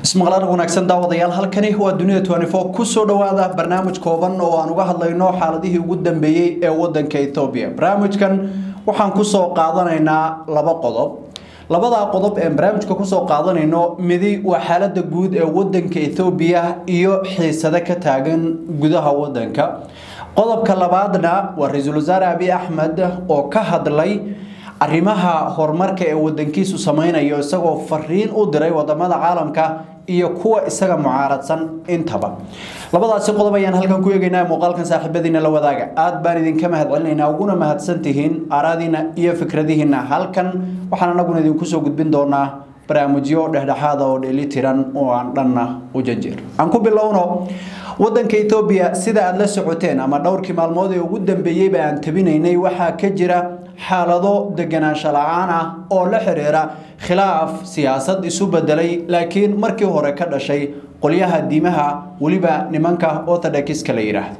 ismaqlaar wanaagsan daawadayaal halkani waa dunida kusoo dhawaada barnaamij kooban oo aan uga hadlayno xaaladihii ugu dambeeyey ee wadanka Ethiopia barnaamijkan waxaan kusoo qaadanaynaa laba qodob labada qodob ee barnaamijka kusoo qaadanayno midi waa xaalada guud ee wadanka Ethiopia iyo xiisada ka taagan gudaha wadanka qodobka labaadna waa ra-iisul wasaare Abiy Ahmed oo ka hadlay arrimaha horumarka ee wadankiisu sameynayo isagoo fariin u diray wadamada caalamka iyo kuwa isaga mucaaradsan intaba labadaasi qodob ayaan halkan ku eegaynaa muuqaalkan saaxiibadiina la wadaaga aad baan idinka mahadcelinaynaa uguna mahadsantihiin aaraadiina iyo fikradihiina halkan waxaan anaguna idinku soo gudbin doonaa barnaamijyo dhexdhexaada oo dheelitiran oo aan dhanna u janjeer aan ku bilowno wadanka Ethiopia sida aad la socoteen ama dhowrkii maalmood ee ugu dambeeyay baan tabinaynay waxa ka jira xaalado deganaansho la'aan ah oo la xiriira khilaaf siyaasad isu bedelay laakiin markii hore ka dhashay qolyaha diimaha waliba nimanka orthodox-ka la yiraahdo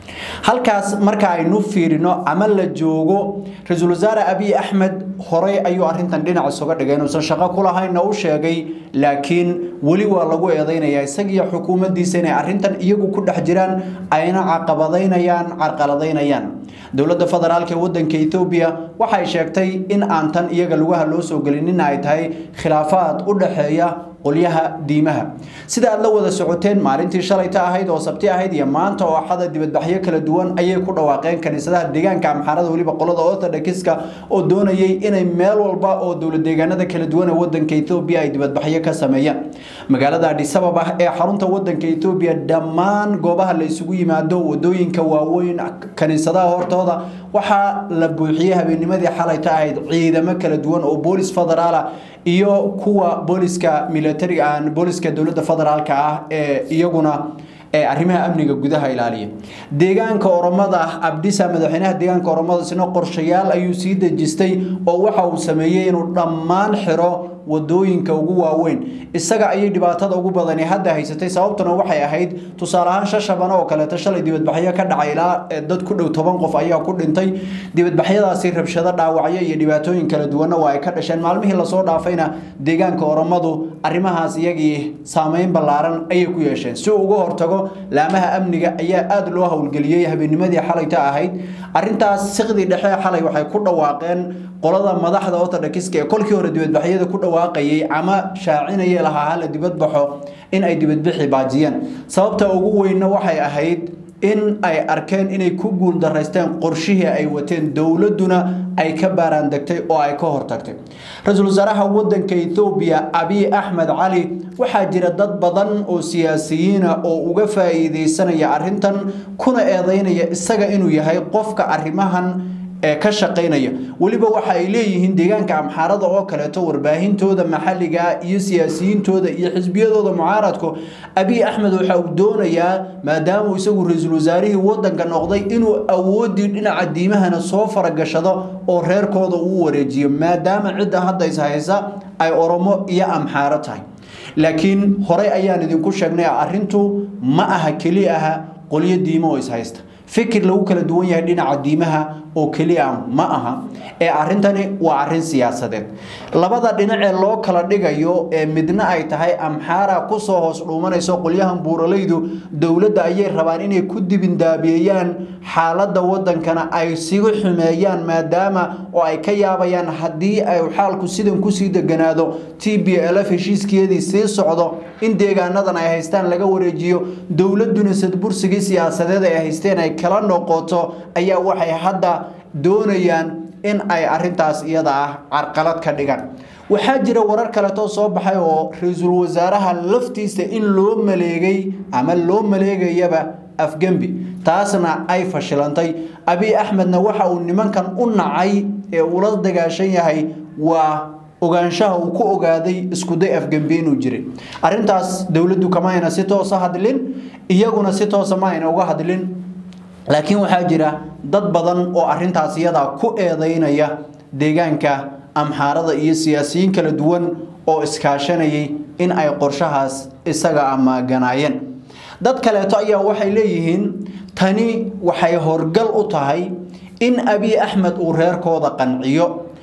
halkaas marka aynu fiirino ama la joogo ra-iisul wasaare abiy axmed horey ayuu arrintan dhinac isuga dhigay inuusan shaqo ku lahaynna u sheegay laakiin weli waa lagu eedeynayaa isagiyo xukuumaddiisa inay arrintan iyagu ku dhex jiraan ayna caqabadaynayaan carqaladaynayaan dowladda federaalk ee wadanka Ethiopia waxay sheegtay in aan tan iyaga lugaha loo soo gelinin ay tahay khilaafaad u dhaxeeya qolyaha diimaha sida aad la wada socoteen maalintii shalayta ahayd oo sabti ahayd iyo maanta oo axada dibadbaxyo kala duwan ayay ku dhawaaqeen kaniisadaha deegaanka amxaarada waliba qolada orthodox-ka oo doonayay inay meel walba oo dowlad deegaanada kala duwan ee wadanka Ethiopia ay dibadbaxyo ka sameeyaan magaalada Addis Ababa ee xarunta wadanka Ethiopia dhammaan goobaha la isugu yimaado wadooyinka waaweyn kaniisadaha hortooda waxaa la buuxiyay habeennimadii xalayta ahayd ciidamo kala duwan oo boolis federaal iyo kuwa booliska military aan booliska dowladda federaalka ah ee iyaguna ee arrimaha amniga gudaha ilaaliya deegaanka oromada abdisa madaxweynaha deegaanka oromada sina qorshayaal ayuu sii dejistay oo waxa uu sameeyay inuu dhammaan xiro wadooyinka ugu waaweyn isaga ayay dhibaatada ugu badani hadda haysatay sababtuna waxay ahayd tusaale ahaan shashabana oo kaleeto shalay dibadbaxyo ka dhacay ilaa dad ku dhow toban qof ayaa ku dhintay dibadbaxyadaasi rabshado dhaawacyo iyo dhibaatooyin kala duwanna waa ay ka dhasheen maalmihii lasoo dhaafayna deegaanka oromadu arrimahaas iyagii saameyn ballaaran ayay ku yeesheen si uu uga hortago laamaha amniga ayaa aada loo howlgeliyey habeennimadii xalayta ahayd arrintaas siqdii dhexe xalay waxay ku dhawaaqeen qolada madaxda orthodox-ka ee kolkii hore dibadbaxyada ku dhawaaqayay ama shaacinayay lahaa hala dibadbaxo in ay dibadbixi baajiyaan sababta ugu weynna waxay ahayd in ay arkeen inay ku guul daraysteen qorshihii ay wateen dowladuna ay ka baaraan degtay oo ay ka hortagtay ra-iisul wasaaraha wadanka Ethiopia Abiy Ahmed Cali waxaa jira dad badan oo siyaasiyiin ah oo uga faa'iideysanaya arrintan kuna eedeynaya isaga inuu yahay qofka arrimahan ee ka shaqeynaya waliba waxa ay leeyihiin deegaanka amxaarada oo kaleeto warbaahintooda maxalliga iyo siyaasiyiintooda iyo xisbiyadooda mucaaradku abiy axmed waxa uu doonayaa maadaama uu isagu ra-iisul wasaarihii wadanka noqday inuu awoodii dhinaca diimahana soo faragashado oo reerkooda uu wareejiyo maadaama cidda hadda is haysa ay oromo iyo amxaaro tahay laakiin horey ayaan idinku sheegnay arrintu ma aha keli aha qolyo diimo oo is haysta fikir lagu kala duwan yahay dhinaca diimaha oo keliya ma aha ee arrintani waa arrin siyaasadeed labada dhinac ee loo kala dhigayo ee midna ay tahay amxaara kusoo hoos dhuumanayso qolyahan buuralaydu dowladda ayay rabaan inay ku dibindaabiyeeyaan xaaladda wadankana ay sigu xumeeyaan maadaama oo ay ka yaabayaan haddii ay xaalku sidan kusii deganaado t b lf heshiiskeedii sii socdo in deegaanadan ay haystaan laga wareejiyo dowladuna sadbursigii siyaasadeed ay haysteen ay kala noqoto ayaa waxay hadda doonayaan in ay arrintaas iyada ah carqalad ka dhigaan waxaa jira warar kaleetoo soo baxay oo ra-iisul wasaaraha laftiisa in loo maleegay ama loo maleegayaba afgembi taasna ay fashilantay abiy axmedna waxa uu nimankan u nacay ee ula dagaashan yahay waa ogaanshaha uu ku ogaaday iskuday afgembi inuu jiray arrintaas dowladdu kama ayna si toosa hadlin iyaguna si toosa ma ayna uga hadlin laakiin waxaa jira dad badan oo arrintaas iyadaa ku eedeynaya deegaanka amxaarada iyo siyaasiyiin kala duwan oo iskaashanayay in ay qorshahaas isaga amaaganaayeen dad kaleeto ayaa waxay leeyihiin tani waxay horgal u tahay in abiy axmed uu reerkooda qanciyo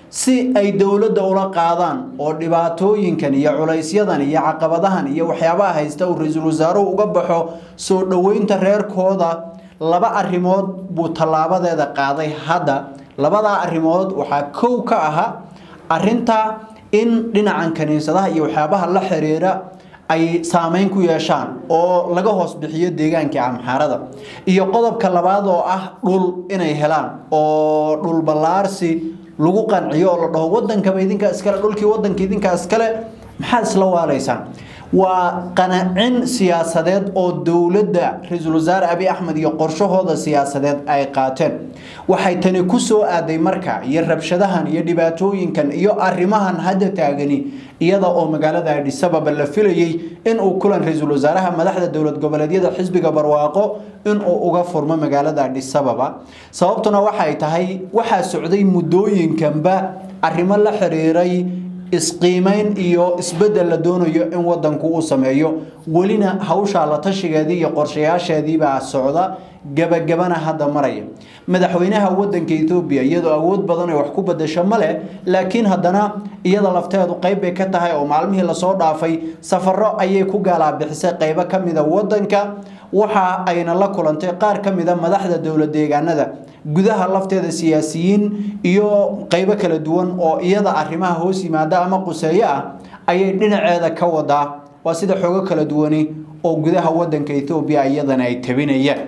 si ay dowladda ula qaadaan oo dhibaatooyinkan iyo culaysyadan iyo caqabadahan iyo waxyaabaha haysta uu ra-iisul wasaaruhu uga baxo soo dhoweynta reerkooda laba arrimood buu tallaabadeeda qaaday hadda labadaa arrimood waxaa kow ka aha arinta in dhinacan kaniisadaha iyo waxyaabaha la xiriira ay saameyn ku yeeshaan oo laga hoos bixiyo deegaankii amxaarada iyo qodobka labaad oo ah dhul inay helaan oo dhul ballaarsi lagu qanciyo oo la dhaho wadankaba idinkaa iskale dhulkii wadanka idinkaa iskale maxaad isla waalaysaan waa qanacin siyaasadeed oo dowladda ra-iisul wasaare abi axmed iyo qorshahooda siyaasadeed ay qaateen waxay tani ku soo aaday marka iyo rabshadahan iyo dhibaatooyinkan iyo arrimahan hadda taagani iyada oo magaalada adhisababa la filayey inuu kulan ra-iisul wasaaraha madaxda dowlad goboleedyada xisbiga barwaaqo inuu uga furmo magaalada adhisababa sababtuna waxay tahay waxaa socday muddooyinkanba arrimo la xiriiray isqiimeyn iyo isbedel la doonayo in wadanku uu sameeyo welina hawshaa la tashigeedii iyo qorshayaasheediibaa socda gabagabana hadda maraya madaxweynaha wadanka etoobiya iyadoo awood badan ay wax ku badasho ma leh laakiin haddana iyada lafteedu qayb bay ka tahay oo maalmihii lasoo dhaafay safaro ayay ku gaalaabixisay qaybo ka mida wadanka waxa ayna la kulantay qaar ka mida madaxda dowlad deegaanada gudaha lafteeda siyaasiyiin iyo qaybo kala duwan oo iyada arrimaha hoos yimaada ama quseeyo ah ayay dhinaceeda ka wadaa waa sida xoogo kala duwani oo gudaha wadanka etoobiya iyadana ay tabinayaan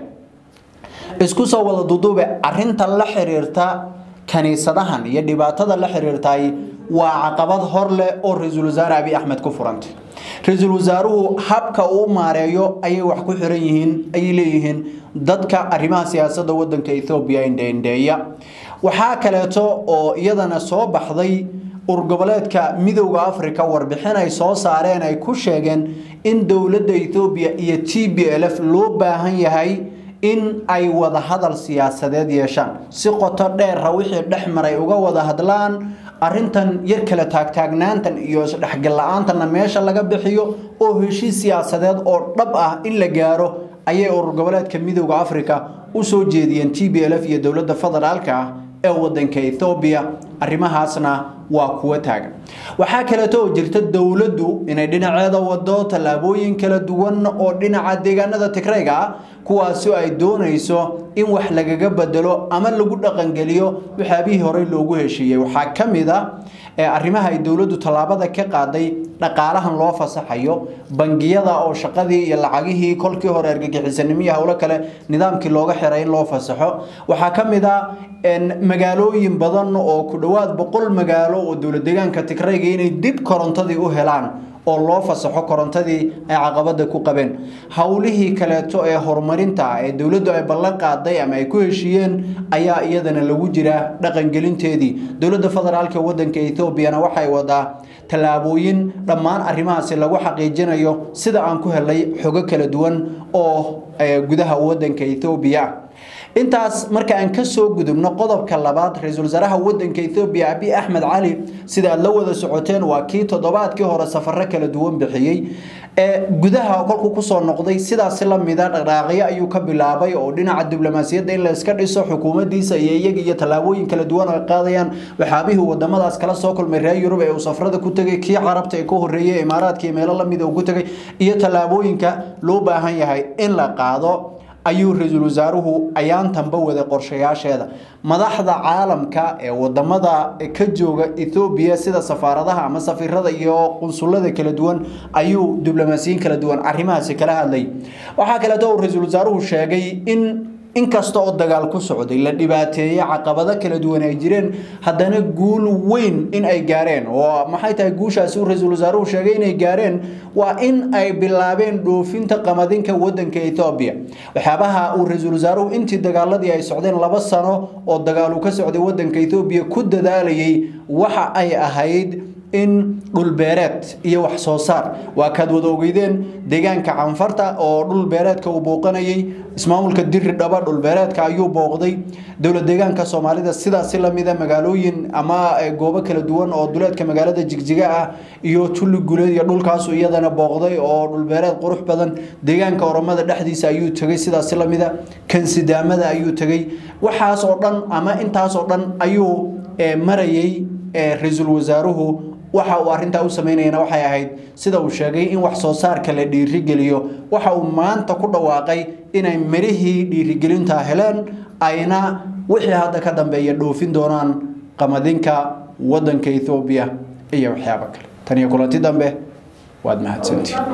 isku soo wada duduube arinta la xiriirta kaniisadahan iyo dhibaatada la xiriirtay waa caqabad hor leh oo ra-iisul wasaare abi axmed ku furantay ra-iisul wasaaruhu habka uu maareeyo ayay wax ku xiran yihiin ayay leeyihiin dadka arrimaha siyaasadda wadanka ethoobiya indheindheeya waxaa kaleeto oo iyadana soo baxday urgoboleedka midowda africa warbixin ay soo saareen ay ku sheegeen in dowladda ethoobiya iyo t b l f loo baahan yahay in ay wada hadal siyaasadeed yeeshaan si qoto dheera wixii dhex maray uga wada hadlaan arintan yar kala taagtaagnaantan iyo isdhexgal la-aantanna meesha laga bixiyo oo heshiis siyaasadeed oo dhab ah in la gaaro ayay urur goboleedka midowda africa u soo jeediyeen t b l f iyo dowladda federaalka ah ee wadanka ethoobiya arrimahaasna waa kuwa taagan waxaa kaleeto oo jirta dowladdu inay dhinaceeda wado tallaabooyin kala duwan oo dhinaca deegaanada tigrayga ah kuwaasi ay doonayso in wax lagaga bedelo ama lagu dhaqangeliyo waxyaabihii horey loogu heshiiyey waxaa ka mid a arrimaha ay dowladdu tallaabada ka qaaday dhaqaalahan loo fasaxayo bangiyada oo shaqadii iyo lacagihii kolkii hore argagixisanimo iyo howlo kale nidaamkii looga xiray in loo fasaxo waxaa ka mid a magaalooyin badan oo ku dhowaad boqol magaalo oo dowlad deegaanka tigrayga inay dib korontadii u helaan oo loo fasaxo korontadii ay caqabada ku qabeen howlihii kaleeto ee horumarinta ee dowladdu ay ballan qaaday ama ay ku heshiiyeen ayaa iyadana lagu jiraa dhaqangelinteedii dowladda federaalka wadanka ethoobiana waxay wadaa tallaabooyin dhammaan arrimahaasi lagu xaqiijinayo sida aan ku helay xogo kala duwan oo gudaha wadanka ethoobiya intaas marka aan ka soo gudubno qodobka labaad ra-iisul wasaaraha wadanka ethoobiya abi axmed cali sida aad la wada socoteen waa kii toddobaadkii hore safaro kala duwan bixiyey ee gudaha kolkuu kusoo noqday sidaasi lamida dhaqdhaaqyo ayuu ka bilaabay oo dhinaca diblomaasiyadda in la iska dhiso xukuumaddiisa iyo iyaga iyo tallaabooyin kala duwan oo ay qaadayaan waxaabihii wadamadaas kala soo kulmay reer yurub ee uu safrada ku tegay kii carabta ee ka horreeyey imaaraadka iyo meelo lamida uu ku tegay iyo tallaabooyinka loo baahan yahay in la qaado ayuu ra-iisul wasaaruhu ayaantanba waday qorshayaasheeda madaxda caalamka ee wadamada ka jooga ethoobiya sida safaaradaha ama safiirada iyo qunsulada kala duwan ayuu diblomaasiyiin kala duwan arrimahaasi kala hadlay waxaa kaleeto uu ra-iisul wasaaruhu sheegay in inkasta oo dagaal ku socday la dhibaateeyey caqabado kala duwan ay jireen haddana guul weyn in ay gaareen oo maxay tahay guushaasi uu ra-iisul wasaaruhu sheegay inay gaareen waa in ay bilaabeen dhoofinta qamadinka wadanka Ethiopia waxyaabaha uu ra-iisul wasaaruhu intii dagaaladii ay socdeen laba sano oo dagaal uu ka socday wadanka Ethiopia ku dadaalayay waxa ay ahayd in dhulbeereed iyo wax soo saar waa kaad wada ogeydeen deegaanka canfarta oo dhulbeereedka uu booqanayay ismaamulka diri dhaba dhulbeereedka ayuu booqday dowlad deegaanka soomaalida sidaasi lamida magaalooyin ama goobo kala duwan oo duleedka magaalada jigjiga ah iyo tulli guleed iyo dhulkaasu iyadana booqday oo dhulbeereed qurux badan deegaanka oromada dhexdiisa ayuu tegay sidaasi lamida kansidaamada ayuu tegay waxaas oo dhan ama intaas oo dhan ayuu marayay ra-iisul wasaaruhu waxa uu arrintaa u sameynayana waxay ahayd sida uu sheegay in wax soo saarka la dhiirigeliyo waxa uu maanta ku dhawaaqay inay mirihii dhiirigelinta heleen ayna wixii hadda ka dambeeya dhoofin doonaan qamadinka wadanka ethoobiya iyo waxyaabo kale tan iyo kulanti dambe waad mahadsantiin